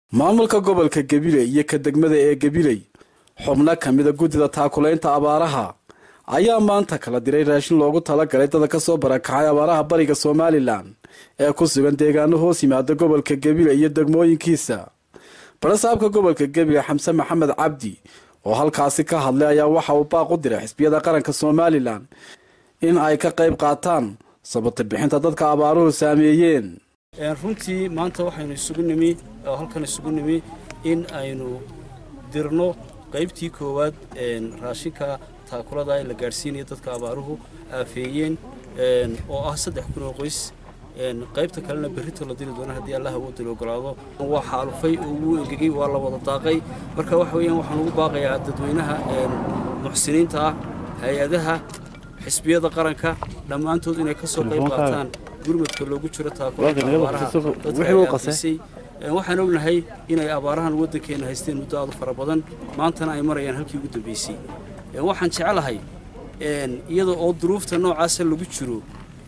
maamulka gobolka gabiley iyo ka degmada ee gabiley xubno ka mida guddida taakulaynta abaaraha ayaa maanta kala diray raashin loogu talagalay dada ka soo barakacay abaaraha bariga somalilan ee ku sugan deegaano hoos yimaada gobolka gabiley iyo degmooyinkiisa barasaabka gobolka gabiley xamse maxamed cabdi oo halkaasi ka hadlay ayaa waxa uu baaq u diray xisbiyada qaranka somalilan in ay ka qayb qaataan sabata bixinta dadka abaaruhu saameeyeen runtii maanta waxaynu isugu nimi oo halkan isugu nimi in aynu dirno qaybtii koowaad raashinka taakulada la gaadhsiinaya dadka abaaruhu aafeeyeen oo ah saddex kun oo qoys qaybta kalena berrito la diri doona haddii allah awoodda la ogolaado waa xaalufay oo wuu engegay waa la wada daaqay marka waxa weeyaan waxaan ugu baaqayaa dadweynaha muxsiniinta ah hay-adaha xisbiyada qaranka dhammaantood inay ka soo qayb qaataan gurmadka loogu jiro taakulada abaaraha dadkaisay waxaan ognahay inay abaarahan waddankeena haysteen muddo aad u fara badan maantana ay marayaan halkii ugu dambaysay waxaan jeclahay iyada oo duruufta noocaasa lagu jiro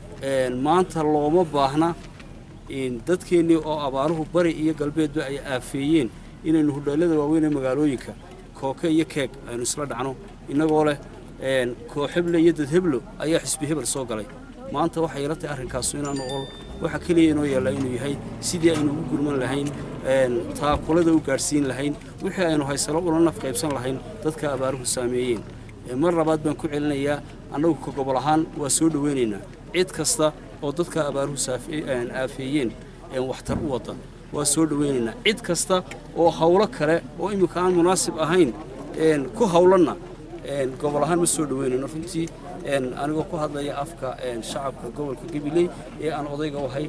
maanta looma baahna dadkeennii oo abaaruhu bari iyo galbeedba ay aafeeyeen inaynu hudheellada waaweyn ee magaalooyinka kooke iyo keeg aynu isla dhacno innagoo leh kooxeble iyo dadheblo ayaa xisbi hebel soo galay maanta waxay ila tahay arrinkaasu inaanu ol waxa keliya inoo yaallaa inuu yahay sidii aynu ugu gurman lahayn taakulada u gaadhsiin lahayn wixii aynu haysalo ula naf qaybsan lahayn dadka abaaruhu saameeyeen mar labaad baan ku celinayaa annagu ka gobol ahaan waa soo dhowaynaynaa cid kasta oo dadka abaaruhu aafeeyeen waxtar u wadda waa soo dhowaynaynaa cid kasta oo hawlo kale oo imminka aan munaasib ahayn ku hawlanna gobol ahaan ma soo dhowaynayno runtii anigoo ku hadlaya afka shacabka gobolka gabiley ee aan odayga ahay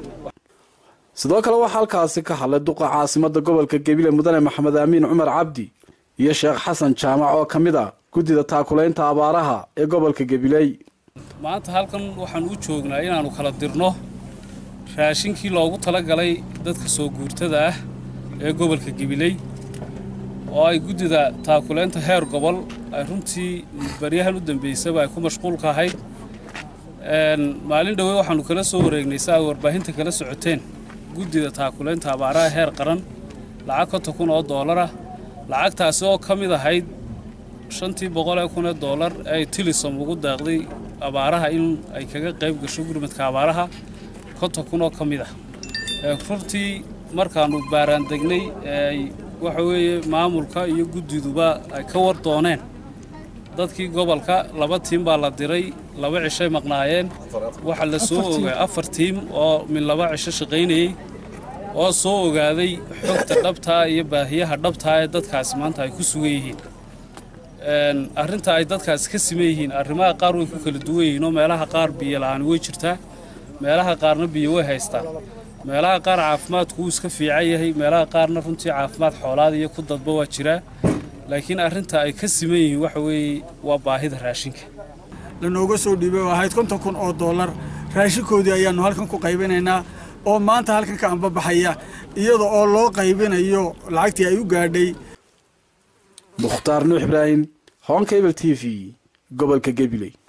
sidoo kale waxaa halkaasi ka hadlay duqa caasimada gobolka gabiley mudane maxamed aamiin cumar cabdi iyo sheekh xasan jaamac oo ka mid ah guddida taakulaynta abaaraha ee gobolka gabiley maanta halkan waxaan u joognaa inaannu kala dirno raashinkii loogu talagalay dadka soo guurtada ah ee gobolka gabiley oo ay guddida taakulaynta heer gobol ay runtii baryahan u dambaysaba ay ku mashquulka ahayd maalin dhowey waxaannu kala soo wareegnay si ay warbaahinta kala socoteen guddida taakulaynta abaaraha heer qaran lacag konton kun oo doolarah lacagtaasi oo ka mid ahayd shantii boqolee kunee doolar ee ay tilisom ugu daaqday abaaraha in ay kaga qayb gasho gurmadka abaaraha konton kun oo ka mid ah runtii markaannu baaraan degnay eeay waxa weeye maamulka iyo guddiduba ay ka war dooneen dadkii gobolka laba tiim baa la diray laba cishay maqnaayeen waxaa la soo ogaa afar tiim oo min laba cisho shaqaynayey oo soo ogaaday xogta dhabtaa iyo baahiyaha dhabtaa ee dadkaasi maanta ay ku sugan yihiin arrinta ay dadkaasi ka siman yihiin arrimaha qaar way ku kala duwan yihiin oo meelaha qaar biyo la'aani way jirtaa meelaha qaarna biyo way haystaan meelaha qaar caafimaadku wuu iska fiican yahay meelaha qaarna runtii caafimaad xoolaad iyo ku dadba waa jiraa laakiin arrinta ay ka siman yihiin waxa weeye waa baahida raashinka lanooga soo dhiibay oo ahayd konton kun oo dollar raashinkoodii ayaannu halkan ku qaybinaynaa oo maanta halkan ka ambabaxaya iyada oo loo qaybinayo lacagtii ay u gaadhay mukhtaar nuux ibraahim honkabel t v gobolka gabiley